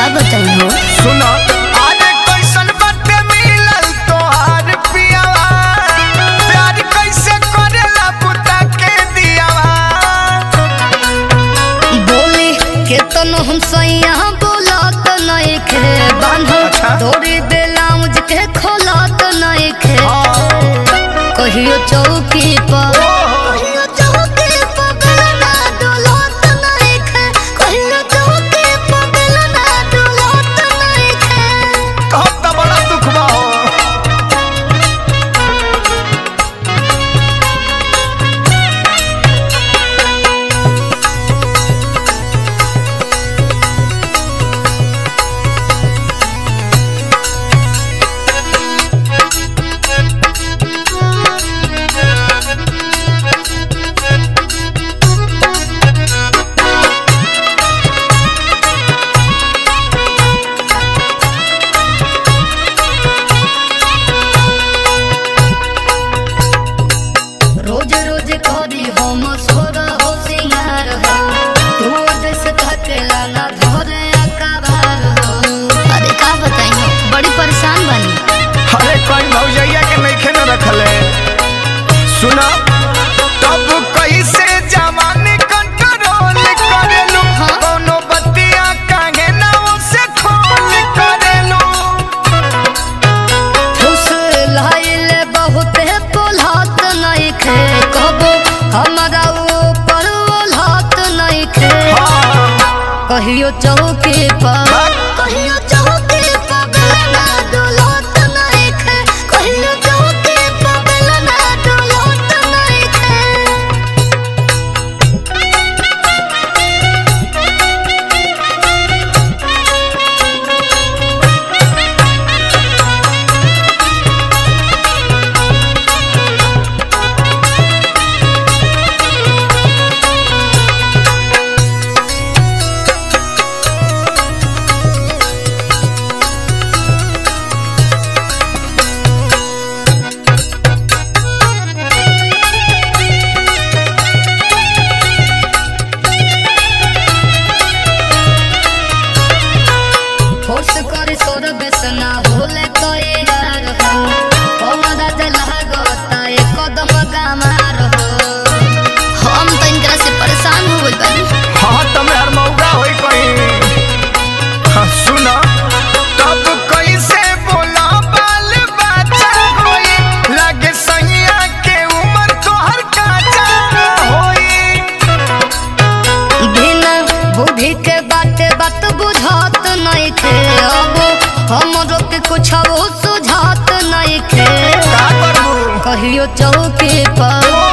बताई हो सुना अरे कैसन बाटे मिलल तोहार पियावा प्यार कैसे करेला पुता के दियावा बोली केतन हम सैया बोलत नहीं खे बांधो अच्छा। तोरी बेलाउज के खोलत नहीं खे कहियो चौकी पर कहियो चौकी पर बेलना डोलत नहीं खे कहियो चौकी पर बेलना डोलत नहीं खे कहत त बड़ा दुख बा हो रोज रोज करी हम सोर हो सिंगार हो तू जैसे थकेला ना धरे अकाबार हो अरे का बताई हो बड़ी परेशान बनी अरे कहीं भौजैया के नइखे न रखले सुना तब कैसे जवानी कंट्रोल करेलू हाँ? कोनो बतिया काहे ना उसे खोल करेलू खुश लाइल बहुत पोलहत नहीं खे कबो हमारा ऊपर ओलहत नहीं खे हाँ कहियो चौकी पर कहियो चौकी पर बेलना डोलत नहीं खे कहियो चौकी पर बेलना डोलत नहीं खे फोर्स करे सोर बेसना होले तो ये यार हो हमरा जला गोता ये कदम गामार हो हम तो इनकरा से परेशान हो गइल बानी हाँ तमे हर मौका होई कहीं हाँ सुना तब कैसे बोला बाल बच्चा होई लगे सैया के उम्र तोहर काचा होई बिना बुद्धि के बाते बात बुझात नहीं खे अब हमरो के कुछ सुझात नहीं खे का करबू कहियो चौकी पर